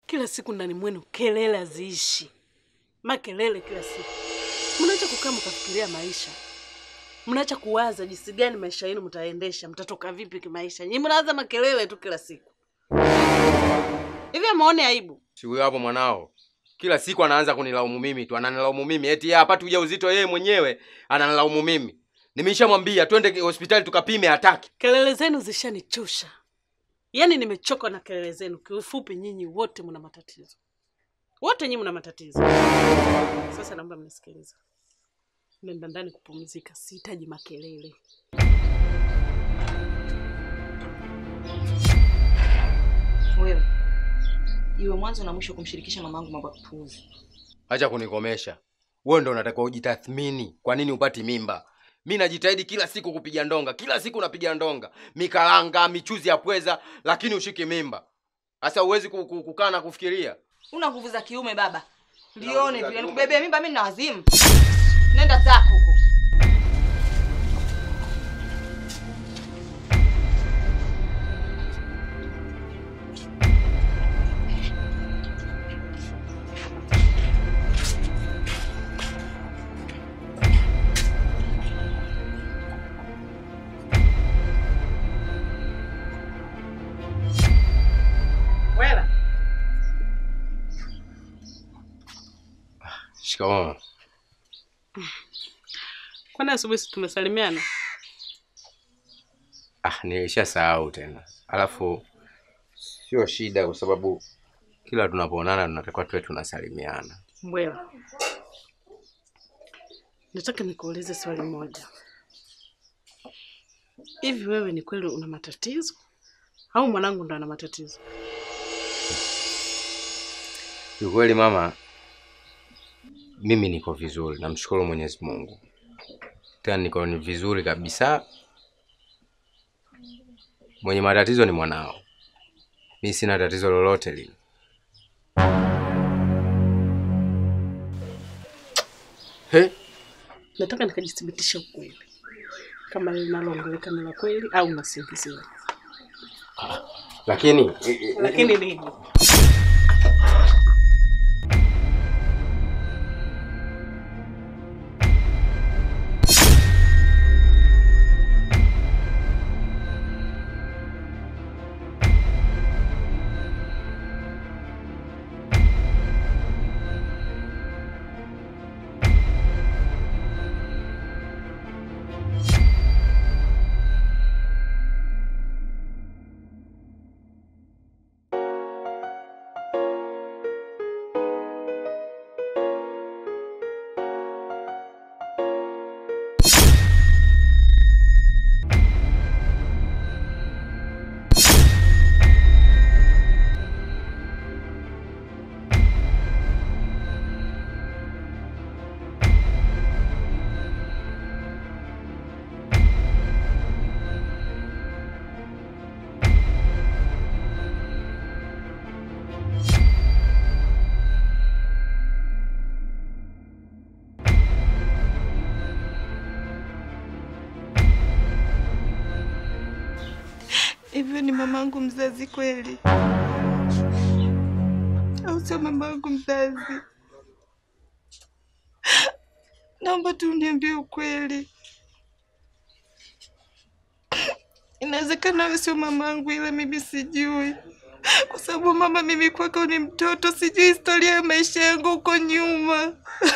Kila siku ndani mwenu kelele haziishi, makelele kila siku. Mnaacha kukaa mkafikiria maisha, mnaacha kuwaza jinsi gani maisha yenu mtaendesha, mtatoka vipi kimaisha. Nyinyi mnawaza makelele tu kila siku. Hivi amuone aibu? Si huyo hapo mwanao. Kila siku anaanza kunilaumu mimi tu, ananilaumu mimi. Eti yeye hapati ujauzito yeye mwenyewe, ananilaumu mimi. Nimeshamwambia twende hospitali tukapime, hataki. Kelele zenu zishanichosha, yaani nimechoka na kelele zenu. Kiufupi, nyinyi wote mna matatizo, wote nyinyi mna matatizo. Sasa naomba mnisikilize, nenda ndani kupumzika, sihitaji makelele. Wewe iwe mwanzo na mwisho kumshirikisha mamangu mambo ya kupuuzi. Acha kunikomesha. Wewe ndo unatakiwa ujitathmini. Kwa nini upati mimba? Mi najitahidi kila siku kupiga ndonga, kila siku napiga ndonga, mikalanga, michuzi ya pweza, lakini ushiki mimba. Sasa huwezi ku- ku- kukaa na kufikiria. Una nguvu za kiume baba, nguvu lione za vile kiume. nikubebea mimba mimi na wazimu. Nenda zako huko. Wela, Shikamoo. kwani asubuhi si tumesalimiana? Ah, nilishasahau tena. Alafu sio shida, kwa sababu kila tunapoonana tunatakiwa tuwe tunasalimiana. Mbwela, nataka nikuulize swali moja. Hivi wewe ni kweli una matatizo au mwanangu ndo ana matatizo? Kiukweli mama, mimi niko vizuri, namshukuru Mwenyezi Mungu, tena niko ni vizuri kabisa. Mwenye matatizo ni mwanao, mi sina tatizo lolote lile. He? Nataka nikajithibitisha ukweli kama linaloongeleka ni la kweli au nasingiziwa. Lakini Lakini nini? Hivyo ni mamangu mzazi kweli au sio mamangu mzazi? Naomba tu uniambie ukweli. Inawezekana wewe sio mamangu, ila mimi sijui, kwa sababu mama, mimi kwako ni mtoto, sijui historia ya maisha yangu huko nyuma.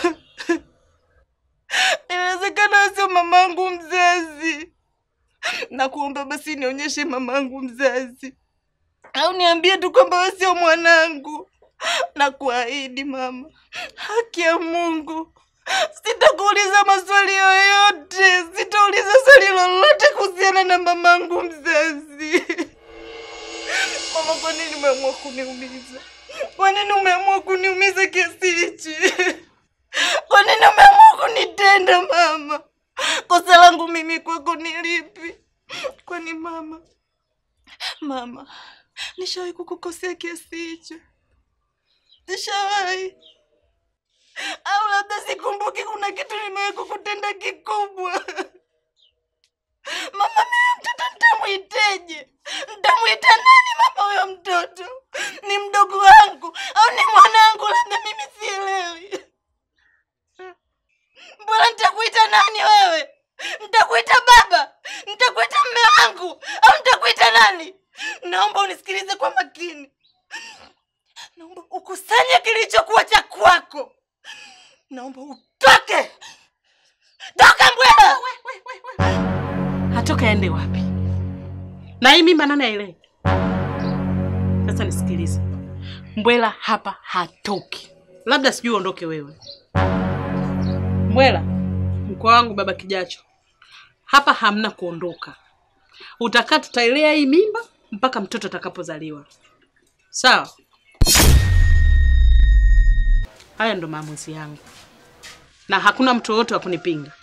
Inawezekana wewe sio mamangu mzazi. Nakuomba basi nionyeshe mamangu mzazi, au niambie tu kwamba wewe sio mwanangu. Nakuahidi mama, haki ya Mungu, sitakuuliza maswali yoyote, sitauliza swali lolote kuhusiana na mamangu mzazi. Mama, kwa nini umeamua kuniumiza? Kwa nini umeamua kuniumiza kiasi hichi? Kwa nini umeamua kunitenda mama? Kosa langu mimi kwako ni lipi? Kwani mama, mama, nishawahi kukukosea kiasi hicho? Nishawahi au labda sikumbuki, kuna kitu nimewahi kukutenda kikubwa? Mama, mimi mtoto nitamwiteje? Nitamwita nani mama? Huyo mtoto ni mdogo wangu, naomba ukusanye kilichokuwa cha kwako. Naomba utoke, toka Mbwela. Hatoka aende wapi? Na hii mimba nani aelewe? Sasa nisikilize, Mbwela hapa hatoki, labda sijui uondoke wewe. Mbwela, mkwa wangu baba Kijacho, hapa hamna kuondoka. Utakaa tutailea hii mimba mpaka mtoto atakapozaliwa, sawa? Haya ndo maamuzi yangu, na hakuna mtu yoyote wa kunipinga.